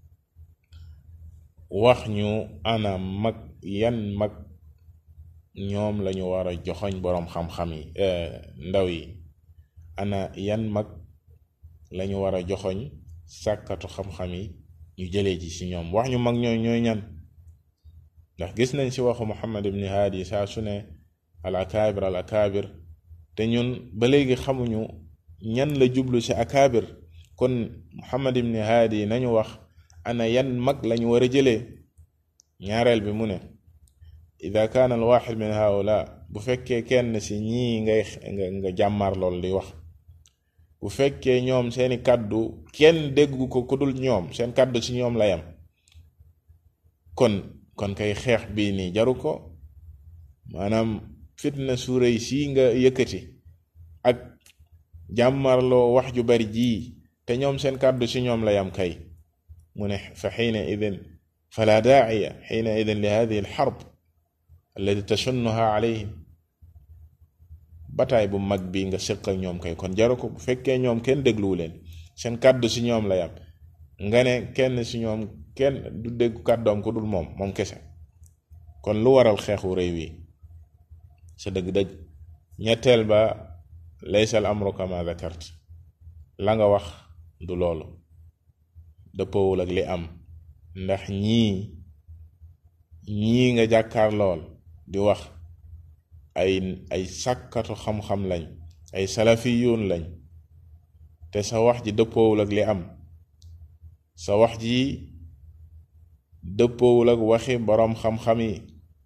wax ñu ana mag yan mag ñoom lañu war a joxoñ boroom xam-xam yi ndaw yi ana yan mag lañu war a joxoñ sàkkatu xam-xam yi ñu jëlee ji ci ñoom wax ñu mag ñooy ñooy ñan ndax gis nañ ci waxu Muhammad ibn Hadi saa su ne al akaabir al akaabir te ñun ba léegi xamuñu ñan la jublu ci akaabir kon Muhammad ibn Hadi nañu wax ana yan mag lañu war a jëlee ñaareel bi mu ne ida kaana al waxid min haula bu fekkee kenn ci ñii ngay nga nga jàmmaar lool di wax bu fekkee ñoom seeni kàddu kenn déggu ko ku dul ñoom seen kàddu ci ñoom la yam kon kon kay xeex bii nii jaru ko maanaam fitna su rëy sii nga yëkkati ak jàmmarloo wax ju bari jii te ñoom seen kàddu ci ñoom la yam kay mu ne fa xiina idin fala daaciya xiina idin li hadihi alxarb allati tashunnuha alayhim bataay bu mag bi nga sëq ak ñoom kay kon jaru ko bu fekkee ñoom kenn dégluwu leen seen kàddu ci ñoom la yam nga ne kenn ci ñoom kenn du déggu kàddoom ku dul moom moom kese kon lu waral xeexu réew yi sa dëgg-dëgg ñetteel ba laysa al amru kama dakart la nga wax du loolu dëppoowul ak li am ndax ñii ñii nga jàkkaar lool di wax ay ay sàkkatu xam-xam lañ ay salafiyuun lañ te sa wax ji dëppoowul ak li am sa wax ji dëppoowul ak waxi boroom xam-xam yi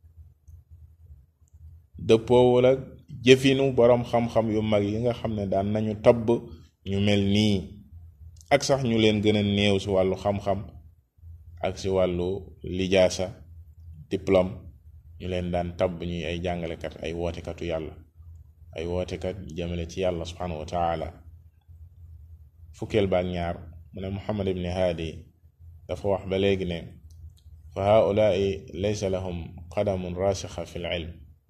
dëppoowul ak jëfinu boroom xam-xam yu mag yi nga xam ne daan nañu tabb ñu mel nii ak sax ñu leen gën a néew ci wàllu xam-xam ak ci wàllu lijaasa diplôme ñu leen daan tabb ñuy ay jàngalekat ay wootekatu yàlla ay wootekat jëmale ci yàlla subhanahu wa taala fukkeel baak ñaar mu ne muhammad ibni haadi dafa wax ba léegi ne fa haulaai laysa lahum qadamun rasixa fi l ilm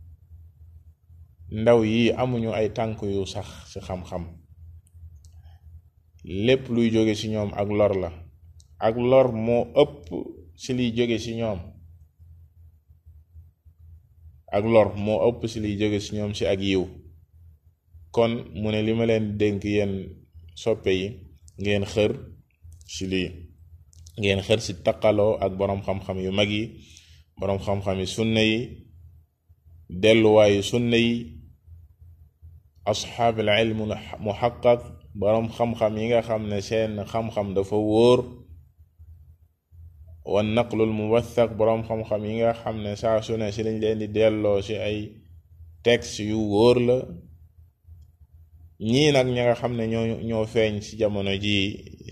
ndaw yi amuñu ay tànk yu sax ci xam-xam lépp luy jóge ci ñoom ak lor la ak lor moo ëpp ci liy jóge ci ñoom ak lor moo ëpp ci liy jóge ci ñoom ci ak yiw kon mu ne li ma leen dénk yéen soppe yi ngeen xër ci lii ngeen xër ci taqaloo ak boroom xam-xam yu mag yi boroom xam-xam yi sunna yi delluwaayu sunna yi asxaabil ilm muhaqqaq boroom xam-xam yi nga xam ne seen xam-xam dafa wóor wan naqlul muwathaq boroom xam-xam yi nga xam ne saa su ne ci lañ leen di delloo ci ay texte yu wóor la ñii nag ña nga xam ne ñoo ñoo feeñ ci jamono jii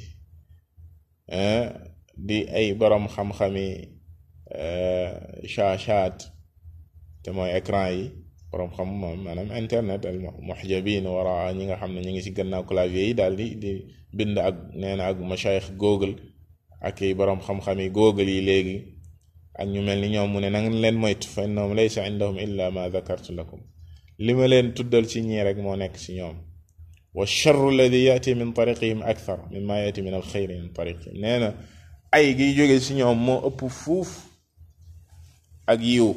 di ay boroom xam-xami shaashaat te mooy écran yi boroom xam moom maanaam internet al muhjabin wara ñi nga xam ne ñu ngi ci gannaaw clavier yi daal di di bind ak nee na ak mashayikh google ak i boroom xam-xam yi google yi léegi ak ñu mel ni ñoom mu ne na ngeen leen moytu fa innahum laysa indahum illa ma dhakartu lakum li ma leen tuddal ci ñii rek moo nekk ci ñoom wa charru alladi yati min tariqihim akthar mimma yati min alxeyri min tariqihim nee na ay giy jóge ci ñoom moo ëpp fuuf ak yiw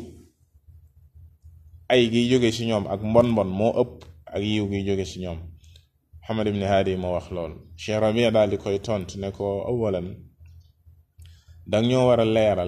ay giy jóge ci ñoom ak mbon mbon moo ëpp ak yiw giy jóge ci ñoom Muhammad ibn Hadi moo wax lool Cheikh Rabia daal di koy tont ne ko awalan dang ñoo war a leeral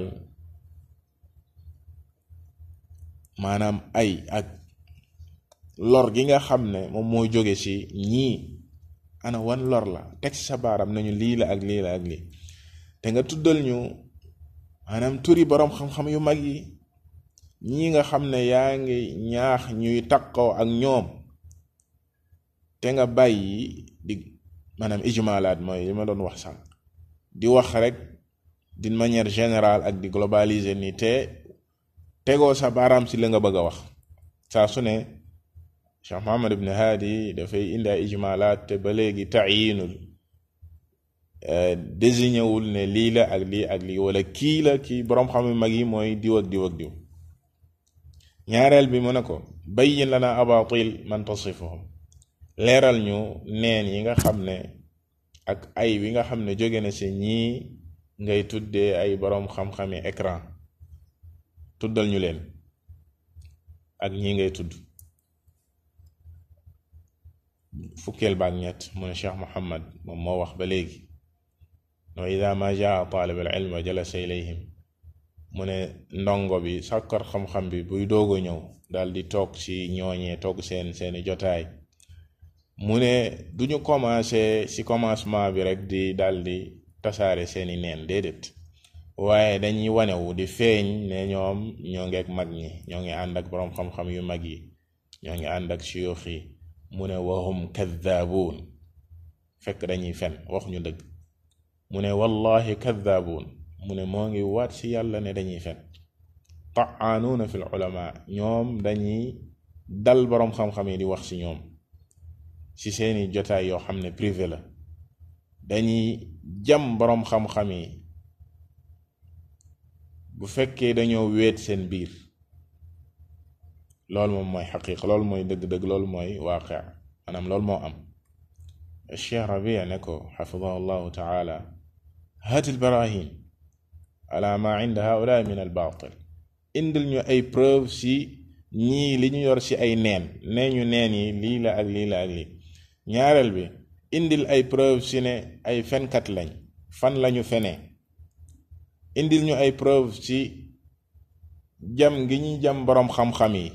maanaam ay ak lor gi nga xam ne moom mooy jóge ci ñii ana wan lor la teg ci sa baaram nañu lii la ak lii la ak lii te nga tuddal ñu maanaam turi boroom xam-xam yu mag yi ñii nga xam ne yaa ngi ñaax ñuy takkoo ak ñoom te nga bàyyi di maanaam ijmalaat mooy li ma doon wax sànq di wax rek d'une manière générale ak di globaliser ni te tegoo sa baaraam si la nga bëgg a wax saa su ne Cheikh Muhammad ibn Hadi dafay indi ay ijmalaat te ba léegi taayinul désigné wul ne lii la ak lii ak lii wala kii la kii boroom xam yu mag yi mooy diw ak diw ak diw ñaareel bi mu ne ko bayyin lana abatil man tasifuhum leeral ñu neen yi nga xam ne ak ay wi nga xam ne jóge na ci ñii ngay tuddee ay boroom xam-xami écran tuddal ñu leen ak ñii ngay tudd fukkeel baak ñett mu ne Cheikh Muhammad moom moo wax ba léegi wa ida ma jaa taalib al ilm jalasa ilayhim mu ne ndongo bi sàkkar xam-xam bi buy doog a ñëw dal di toog ci ñooñee toog seen seeni jotaay mu ne duñu commencé ci commencement bi rek di dal di tasaare seeni neen déedéet waaye dañuy wanewu di feeñ ne ñoom ñoo ngi ak mag ñi ñoo ngi ànd ak boroom xam-xam yu mag yi ñoo ngi ànd ak siyux yi mu ne wahum kadaabuun fekk dañuy fen wax ñu dëgg mu ne wallahi kadaabuun mu ne moo ngi waat ci yàlla ne dañuy fen taanuuna fi l ulama ñoom dañuy dal boroom xam-xam yi di wax ci ñoom ci seeni jotaay yoo xam ne privé la dañuy jam boroom xam-xam yi bu fekkee dañoo weet seen biir loolu moom mooy xaqiiqa loolu mooy dëgg-dëgg loolu mooy waaqi maanaam loolu moo am Cheikh Rabia ne ko xafidahu llahu taala hati lbarahin ala ma inda haulaa min al baatil indil ñu ay preuve si ñii li ñu yor si ay neen nee ñu neen yi lii la ak lii la ak lii ñaareel bi indil ay preuve si ne ay fenkat lañ fan lañu fenee indil ñu ay preuve ci jam gi ñuy jam boroom xam-xam yi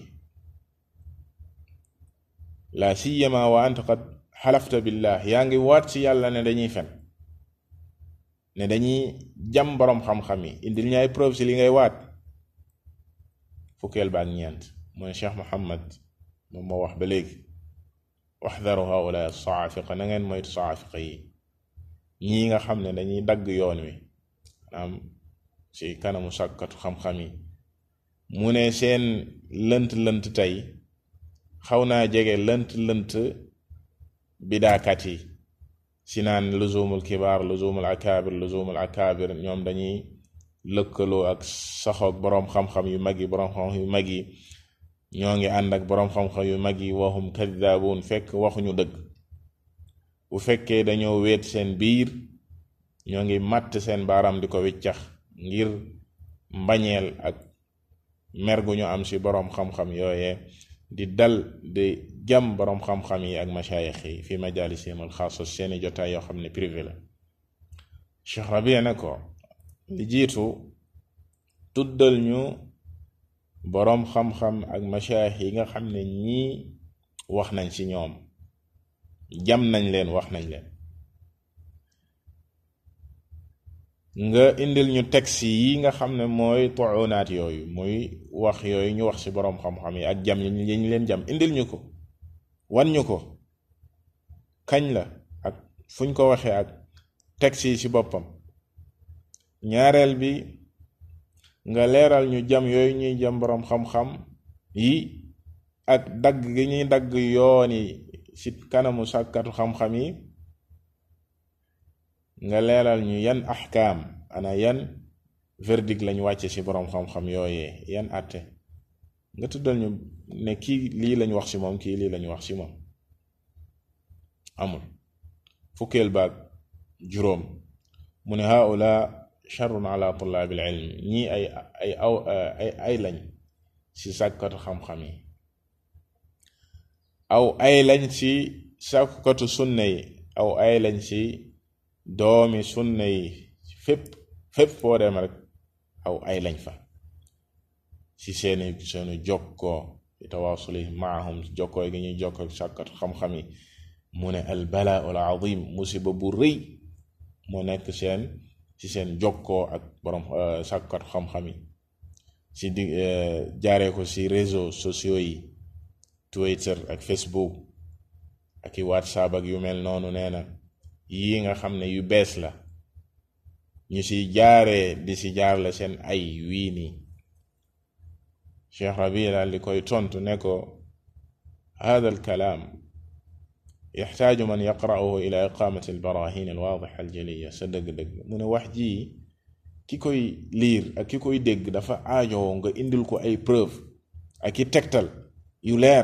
la siyama wa anta qad xalafta billah yaa ngi waat ci yàlla ne dañuy fen ne dañuy jam boroom xam-xam yi indil ñu ay preuve ci li ngay waat fukkeel ba ak ñeent mooy Cheikh Muhammad moom moo wax ba léegi waxdaru haula saafiqa na ngeen moytu saafiqa yi ñii nga xam ne dañuy dagg yoon wi maanaam ci kanamu sàkkatu xam-xam yi mu ne seen lënt-lënt tey xaw naa jege lënt-lënt bidaakat yi si naan luzumul kibaar luzumul akaabir luzumul akaabir ñoom dañuy lëkkaloo ak saxoog boroom xam-xam yu mag yi boroom xam-xam yu mag yi ñoo ngi ànd ak boroom xam-xam yu mag yi waxum kadaabuun fekk waxuñu dëgg bu fekkee dañoo weet seen biir ñoo ngi màtt seen baaraam di ko wiccax ngir mbañeel ak mer gu ñu am ci boroom xam-xam yooye di dal di jam boroom xam-xam yi ak mashayix yi fi majalisihim alxaasa seeni jotaay yoo xam ne privé la Cheikh Rabia ne ko li jiitu tuddal ñu boroom xam-xam ak mashayix yi nga xam ne ñii wax nañ ci ñoom jam nañ leen wax nañ leen nga indil ñu texte yi nga xam ne mooy tuunaat yooyu muy wax yooyu ñu wax ci boroom xam-xam yi ak jam yi ñu leen jam indil ñu ko wan ñu ko kañ la ak fuñ ko waxee ak texte yi ci boppam ñaareel bi nga leeral ñu jam yooyu ñuy jam boroom xam-xam yi ak dagg gi ñuy dagg yooni ci kanamu sàkkatu xam-xam yi nga leeral ñu yan axkaam ana yan verdict lañ wàcce ci boroom xam-xam yooyee yan àtte nga tuddal ñu ne kii lii lañ wax ci moom kii lii lañ wax ci moom amul fukkeel baag juróom mu ne haula charrun ala tullaabil ilm ñii ay ay aw ay ay lañ ci sàkkatu xam-xam yi aw ay lañ ci sàkkatu sunna yi aw ay lañ ci doomi sunna yi fépp fépp foo dem rek aw ay lañ fa ci seeni seeni jokkoo tawaasuli maahum jokkoo gi ñuy jokkoo sàkkatu xam-xam yi mu ne al balaa al azim musiba bu rëy moo nekk seen ci seen jokkoo ak borom sàkkatu xam-xam yi ci di jaaree ko ci réseaux sociaux yi Twitter ak Facebook ak i WhatsApp ak yu mel noonu nee na yi nga xam ne yu bees la ñu ci jaaree di ci jaarle seen ay wii nii Cheikh Rabi daal di koy tontu ne ko hada al kalaam yaxtaaju man yaqra'uhu ila iqamati albarahin alwaadixa aljaliya sa dëgg-dëgg mu ne wax ji ki koy liir ak ki koy dégg dafa aajowoo nga indil ko ay preuve ak i tegtal yu leer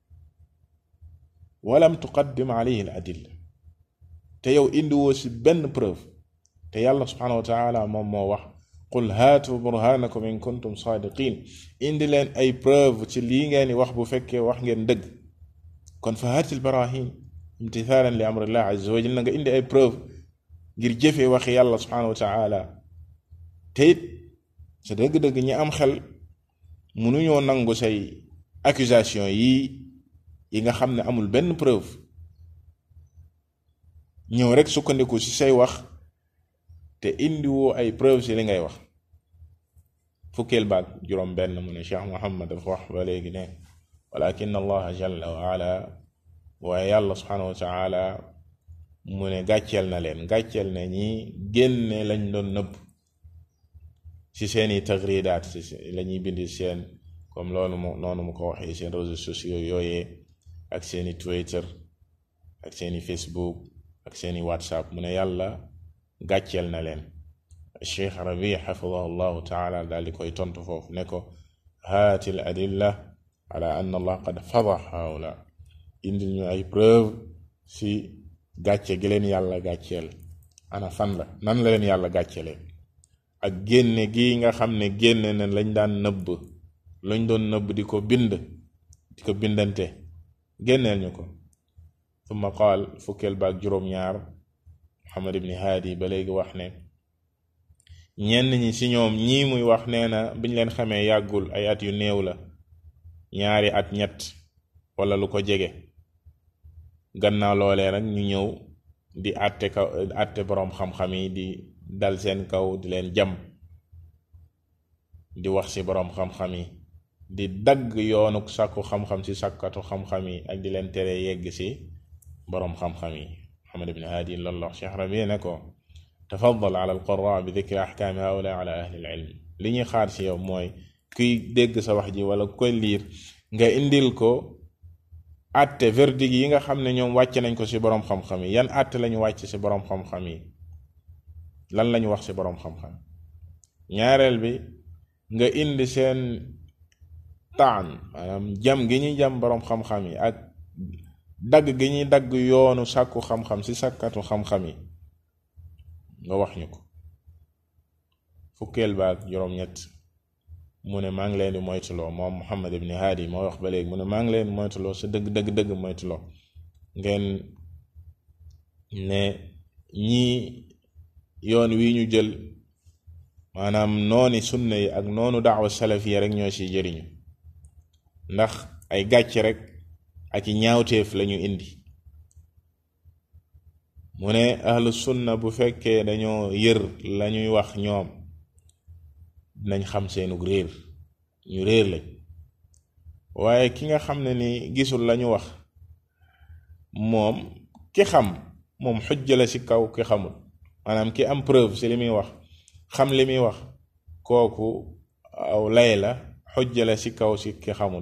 walam tuqaddim alayhi al adilla te yow indiwoo si benn preuve te yàlla subhanahu wa taala moom moo wax qul haatu burhanakum in kuntum saadiqin indi leen ay preuve ci lii ngeen di wax bu fekkee wax ngeen dëgg kon fa haatil barahin imtithalan li amrillah azza wa jalla nga indi ay preuve ngir jëfee waxi yàlla subhanahu wa taala te it sa dëgg-dëgg ñi am xel mënuñoo nangu say accusation yi yi nga xam ne amul benn preuve ñëw rek sukkandiku ci say wax te indiwoo ay preuve ci li ngay wax fukkeel baag juróom benn mu ne Cheikh Muhammad dafa wax ba léegi ne walakin allaha jalla wa ala waaye yàlla subhanahu wa taala mu ne gàcceel na leen gàcceel na ñi génne lañ doon nëbb ci seeni tagridaat ci la ñuy bindi seen comme loolu mu noonu mu ko waxee seen réseaux sociaux yooyee ak seeni Twitter ak seeni Facebook ak seeni WhatsApp mu ne yàlla gàcceel na leen Cheikh Rabi xafidahu llahu taala daal di koy tontu foofu ne ko haati l adilla ala anna allah qad fadax haula indil ñu ay preuve si gàcce gi leen yàlla gàcceel ana fan la nan la leen yàlla gàccelee ak génne gi nga xam ne génne na lañ daan nëbb lañ doon nëbb di ko bind di ko bindante génneel ñu ko summa qaal fukkeel baag juróom-ñaar muhammad ibni haadi ba léegi wax ne ñenn ñi ci ñoom ñii muy wax nee na biñ leen xamee yàggul ay at yu néew la ñaari at ñett wala lu ko jege gannaaw loolee nag ñu ñëw di àtte kaw àtte boroom xam-xam yi di dal seen kaw di leen jam di wax ci boroom xam-xam yi di dagg yoonu sàkku xam-xam ci sàkkatu xam-xam yi ak di leen tere yegg ci boroom xam-xam yi Muhammad ibn Hadi loolu la Cheikh Rabi ne ko tafaddal ala alqurra bi dikri ahkaami haula ala ahli ilm li ñuy xaar ci yow mooy kuy dégg sa wax ji wala koy liir nga indil ko àtte verdict yi nga xam ne ñoom wàcce nañ ko ci boroom xam-xam yi yan àtte lañu wàcc ci boroom xam-xam yi lan lañu wax ci boroom xam-xam ñaareel bi nga indi seen taan maanaam jam gi ñuy jam boroom xam-xam yi ak dagg gi ñuy dagg yoonu sàkku xam-xam ci sàkkatu xam-xam yi nga wax ñu ko fukkeel baag juróom-ñett mu ne maa ngi leen di moytuloo moom Muhammad ibn Hadi moo wax ba léegi mu ne maa ngi leen di moytuloo sa dëgg dëgg dëgg moytuloo ngeen ne ñii yoon wi ñu jël maanaam nooni sunna yi ak noonu daawa salafiya rek ñoo ci jëriñu ndax ay gàcc rek ak i ñaawteef lañu indi mu ne ahlu sunna bu fekkee dañoo yër lañuy wax ñoom dinañ xam seenu réer ñu réer lañ waaye ki nga xam ne ni gisul lañu wax moom ki xam moom xujja la ci kaw ki xamul maanaam ki am preuve ci li muy wax xam li muy wax kooku aw lay la xujja la ci kaw ci ki xamul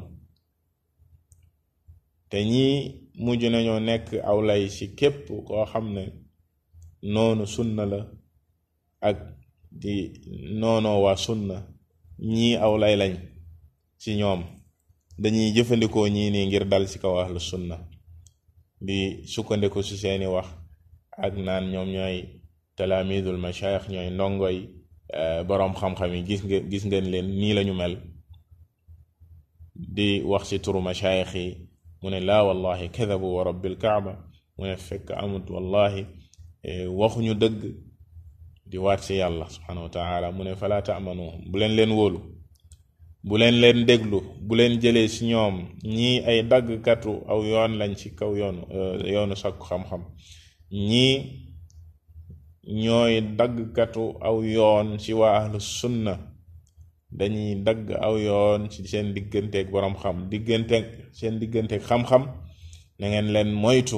te ñii mujj nañoo nekk aw lay ci képp koo xam ne noonu sunna la ak di noonoo waa sunna ñii aw lay lañ ci ñoom dañuy jëfandikoo ñii nii ngir dal ci kaw ahlu sunna di sukkandiku ci seeni wax ak naan ñoom ñooy talaamidul mashayikh ñooy ndongoy boroom xam-xam yi gis nga gis ngeen leen nii lañu mel di wax ci turu mashayikh yi mu ne laa wallahi kadabu wa rabbil kaaba mu ne fekk amut wallahi waxuñu dëgg di waat ci yàlla subhanahu wa taala mu ne falaa taamanu bu leen leen wóolu bu leen leen déglu bu leen jëlee ci ñoom ñii ay daggkatu aw yoon lañ ci kaw yoonu yoonu sakku xam-xam ñii ñooy daggkatu aw yoon ci waa ahlu sunna dañuy dagg aw yoon ci seen digganteeg boroom xam digganteeg seen digganteeg xam-xam na ngeen leen moytu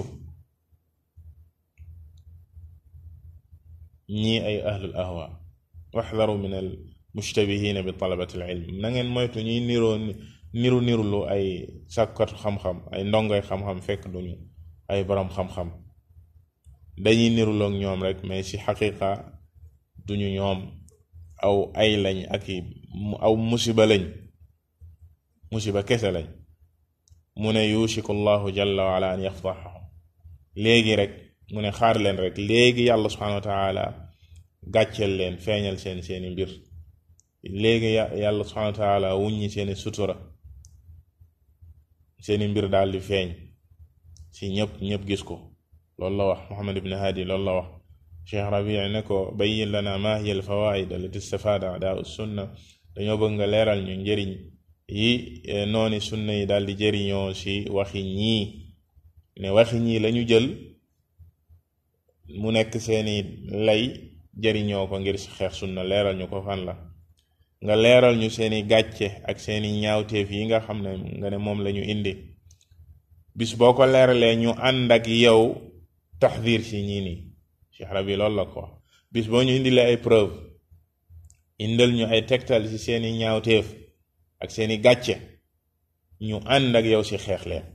ñii ay ahlul ahwa waxdaru min al mushtabihina bi talabati al ilm na ngeen moytu ñuy niroo niru nirulu ay sàkkatu xam-xam ay ndongoy xam-xam fekk duñu ay boroom xam-xam dañuy niruloog ñoom rek mais ci xaqiqa duñu ñoom aw ay lañ ak i aw musiba lañ musiba kese lañ mu ne yushiku llahu jalla wa ala an yafdaxahum léegi rek mu ne xaar leen rek léegi yàlla subhanahu wa taala gàcceel leen feeñal seen seeni mbir léegi yàlla subhanahu wa taala wuññi seeni sutura seeni mbir daal di feeñ si ñëpp ñëpp gis ko loolu la wax Muhammad ibn Hadi loolu la wax Cheikh Rabi ne ko bayyin lana ma hiya al fawaid allati istafada adaa sunna dañoo bëgg nga leeral ñu njëriñ yi nooni sunna yi daal di jëriñoo si waxi ñii ne waxi ñii lañu jël mu nekk seeni lay jëriñoo ko ngir si xeex sunna leeral ñu ko fan la nga leeral ñu seeni gàcce ak seeni ñaawteef yi nga xam ne nga ne moom lañu indi bis boo ko leeralee ñu ànd ak yow taxdir si ñii nii Cheikh Rabi loolu la ko wax bis boo ñu indilee ay preuve indal ñu ay tegtal si seeni ñaawteef ak seeni gàcce ñu ànd ak yow si xeex leen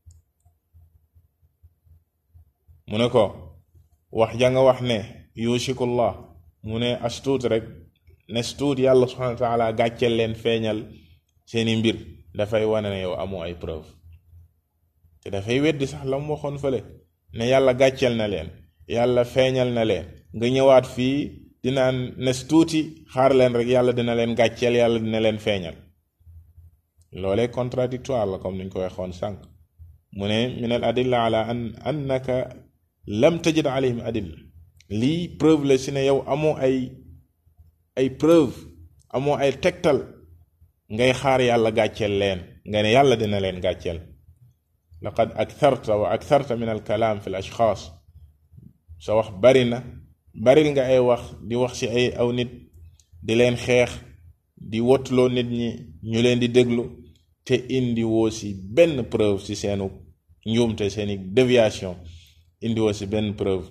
mu ne ko wax ja nga wax ne yushikullah mu ne astuut rek ne stuut yàlla subhanahu wa taala gàcceel leen feeñal seeni mbir dafay wane ne yow amoo ay preuve te dafay weddi sax la mu waxoon fële ne yàlla gàcceel na leen yàlla feeñal na leen nga ñëwaat fii dinaan nes tuuti xaar leen rek yàlla dina leen gàcceel yàlla dina leen feeñal loolee contradictoire la comme niñ ko waxoon sànq mu ne min al adilla ala an annaka lam tajid alayhim adilla lii preuve la si ne yow amoo ay ay preuve amoo ay tegtal ngay xaar yàlla gàcceel leen nga ne yàlla dina leen gàcceel laqad aktharta wa aktharta min al kalaam fi l ashxaas sa wax bari na baril nga ay wax di wax ci ay aw nit di leen xeex di wottuloo nit ñi ñu leen di déglu te indi woo ci benn preuve ci seenu njuumte seeni déviation indi woo ci benn preuve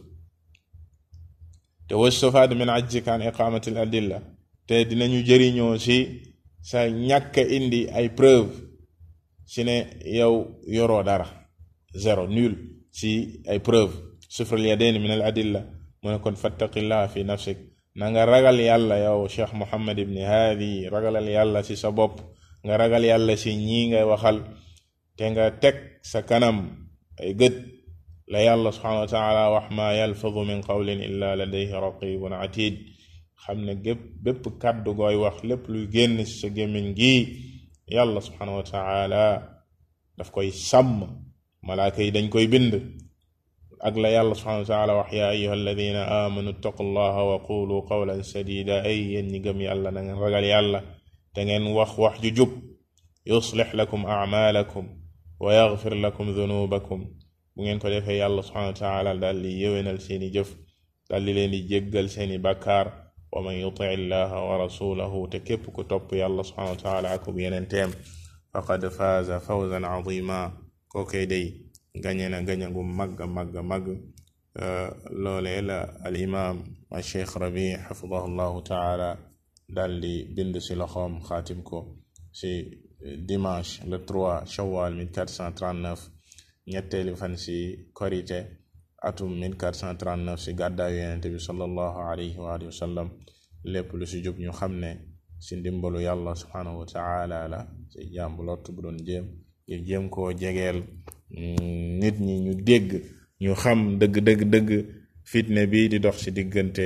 te wastufaad min ajzika an iqamati al adilla te dinañu jëriñoo ci sa ñàkk indi ay preuve ci ne yow yoroo dara zéro nul ci ay preuve sufral yadayn min al adilla mu ne kon fattaqillah fi nafsik na nga ragal yàlla yow cheikh muhammad ibni haadi ragalal yàlla ci sa bopp nga ragal yàlla ci ñii ngay waxal te nga teg sa kanam ay gët la yàlla subhanahu wa taala wax ma yalfadu min qawlin illa ladayhi raqibun atid xam ne gépp bépp kàddu gooy wax lépp luy génn ci sa gémmiñ gi yàlla subhanahu wa taala daf koy sàmm malaaka yi dañ koy bind ak la yàlla subhanahu wa taala wax yaa ayuha alladina amanu ittaqullaha wa qulu qawlan sadida ay yéen ñi gëm yàlla na ngeen ragal yàlla te ngeen wax wax ju jub yuslix lakum acmaalakum wa yaxfir lakum dunubakum bu ngeen ko defee yàlla subhanahu wa taala daal di yéwénal seeni jëf daal di leen di jéggal seeni bàkkaar wa man yuti illaha wa rasulahu te képp ku topp yàlla subhanahu wa taala akub yeneen teem faqad faaza fawzan azima kookee day gañe na gañe gu màgg màgg màgg loolee la al imam al cheikh rabi xafidahu llahu taala daal di bind si loxoom xaatim ko si dimanche le 3 shawal 1439 ñetteeli fan si korite atum 1439 si gàddaayu yonente bi sallallahu alayhi wa alihi wa sallam lépp lu si jub ñu xam ne si ndimbalu yàlla subhanahu wa taala la si jàmbu lott bu doon jéem ngir jéem koo jegeel nit ñi ñu dégg ñu xam dëgg dëgg dëgg fitne bi di dox ci diggante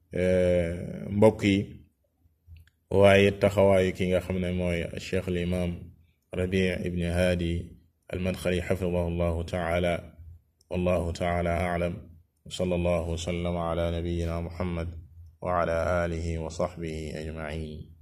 mbokk yi waaye taxawaayu ki nga xam ne mooy cheikh al imam rabi ibni haadi almadxali xafidahu llahu taala wallahu taala aclam وصلى الله وسلم على نبينا محمد وعلى آله وصحبه أجمعين